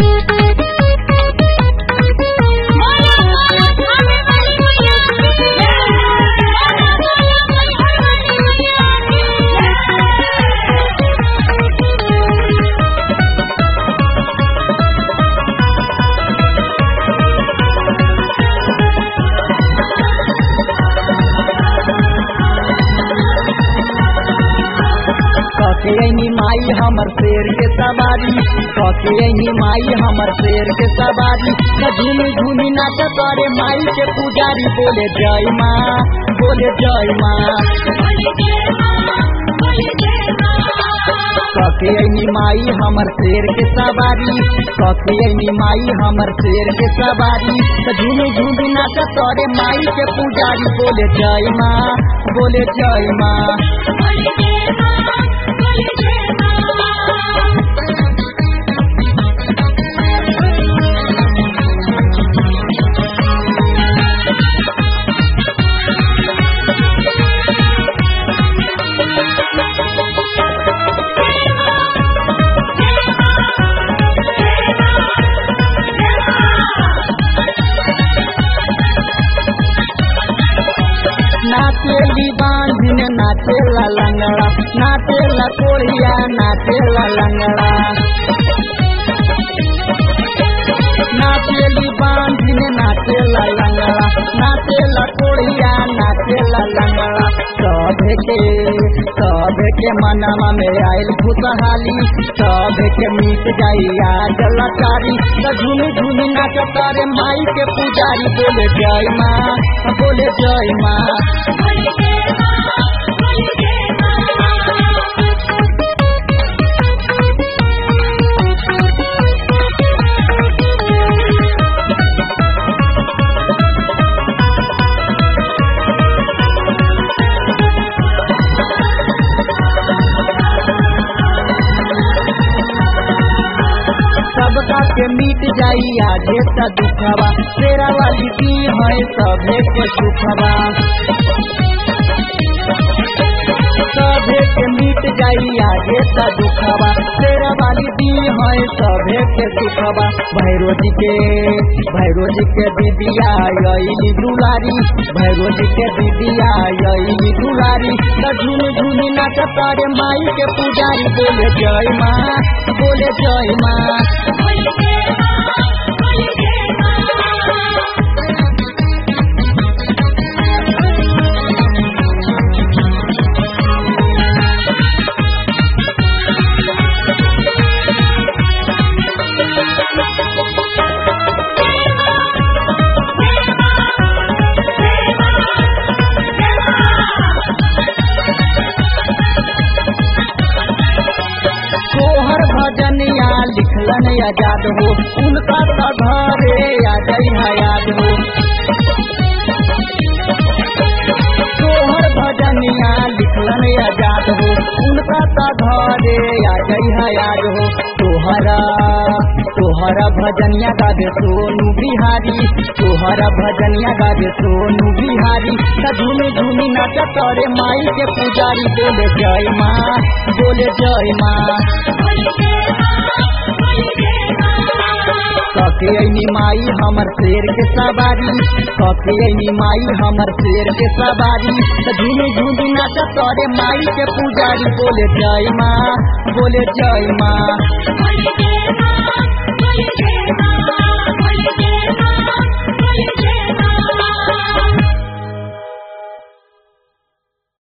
कके माई हमर शेर के सवारी कके माई हमर शेर के सवारी झूमी झूमी नाच करे माई के पुजारी बोले जय माँ बोले जय माँ कके माई हमर शेर के सवारी कके माई हमर शेर के सवारी झूमी झूमी नाच करे माई के पुजारी बोले जय माँ बोले जय माँ नाचेली बांधिन नाचेला लंगड़ा नाचेला कोढ़िया नाचेला लंगड़ा नाचेली बांधिन नाचेला लंगड़ा नाचेला कोढ़िया नाचेला लंगड़ा सभे के सभे के मनवा में आयल खुशहाली सभे के मिट जाई आज लकारी झूमी झूमी नाच तारे माई के पुजारी बोले जय माँ बोले जय माँ सबका के मिट जाई आगे त दुखवा तेरा वाली की है सभे के सुखवा सभे के मिट जाई आगे त दुखवा तेरा वाली दी है सभे के सुखवा भैरो जी के भैरो जी के दीदिया यही दुलारी भैरो जी के दीदिया यही दुलारी त झूम झूम नाच तारे माई के पुजारी बोले जय माँ बोले जय माँ तोहर भजनिया लिखलन आजाद हो उनका त घरे आ गई याद हो तोहर भजनिया लिखलन आजाद हो उनका त घरे आ गई याद हो तोहरा तोहरा भजनिया गावे सोनू बिहारी तोहरा भजनिया गावे सोनू बिहारी त झूमी झूमी नाच करे माई के पुजारी बोले जय माँ बोले जय माँ कके ऐनी माई हमर शेर के सवारी कके ऐनी माई हमर शेर के सवारी त झूमी झूमी नाच करे माई के पुजारी बोले जय माँ बोले जय माँ